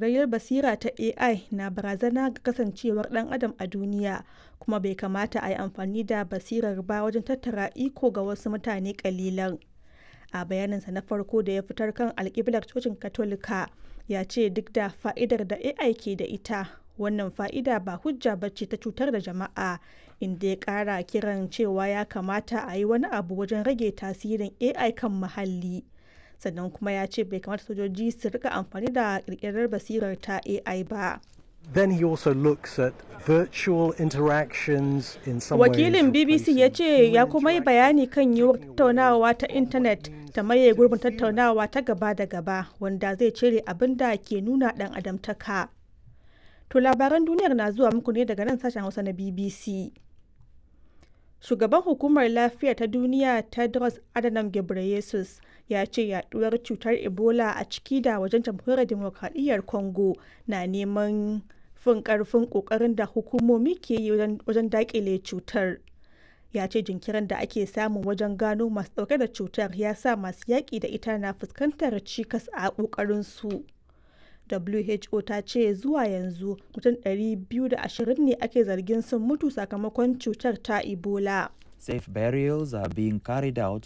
ƙirƙirar basira ta AI na barazana ga kasancewar ɗan adam a duniya kuma bai kamata a yi amfani da basirar ba wajen tattara iko ga wasu mutane ƙalilan. A bayaninsa na farko da ya fitar kan alƙiblar cocin Katolika, ya ce duk da fa'idar da AI ke da ita, wannan fa'ida ba hujja ba ce ta cutar da jama'a, inda ya ƙara kiran cewa ya kamata a yi wani abu wajen rage tasirin AI kan muhalli. Sannan kuma ya ce bai kamata sojoji su rika amfani da ƙirƙirar basirar ta AI ba. Then he also looks at virtual interactions in some Wakilin ways BBC ya ce ya kuma yi bayani kan yiwuwar tattaunawa ta intanet ta maye gurbin tattaunawa ta gaba da gaba wanda zai cire abin da ke nuna ɗan adamtaka. To labaran duniyar na zuwa muku ne daga nan sashen Hausa na BBC. Shugaban Hukumar Lafiya ta Duniya Tedros Adhanom Ghebreyesus ya ce yaduwar cutar Ebola a ciki da wajen jamhuriyar demokradiyyar Congo na neman fin karfin kokarin da hukumomi ke yi wajen dakile cutar. Ya ce jinkirin da ake samu wajen gano masu dauke da cutar ya sa masu yaƙi da ita na fuskantar cikas a ƙoƙarin su. WHO ta ce zuwa yanzu mutum 220 ne ake zargin sun mutu sakamakon cutar ta Ebola. Safe burials are being carried out